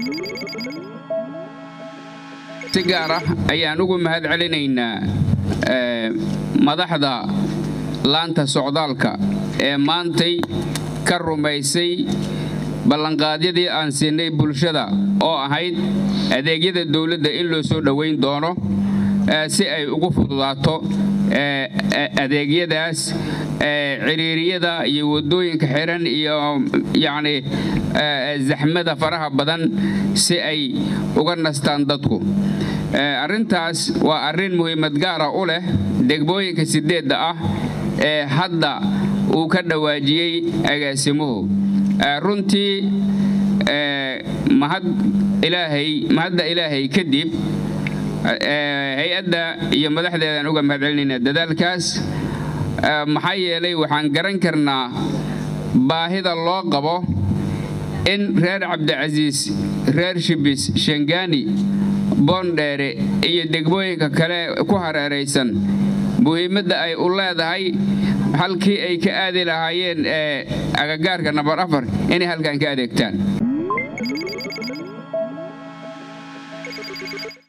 si gaar ah ayaan ugu mahad celinaynaa madaxda laanta socdaalka ee maantay ka rumaysay ballanqaadyadii aan siinay bulshada oo ahayd adeegyada dawladda in loo soo dhowayn doono si ay ugu fududaato adeegyadaas ciriiriyada iyo waddooyinka xiran iyo yacni zaxmada faraha badan si ay uga nastaan dadku arrintaas waa arrin muhiimad gaara u leh degmooyinka sideedda ah ee hadda uu ka dhawaajiyey agaasimuhu runtii mahad ilaahay mahadda ilaahay kadib hay-adda iyo madaxdeedaan uga mahad celinaynaa dadaalkaas maxaa yeelay waxaan garan karnaa baahida loo qabo in reer cabdicasiis reer shibis shangaani boondheere iyo degmooyinka kale ku hareeraysan muhiimadda ay u leedahay halkii ay ka aadi lahaayeen ee agagaarka nambar afar inay halkan ka adeegtaan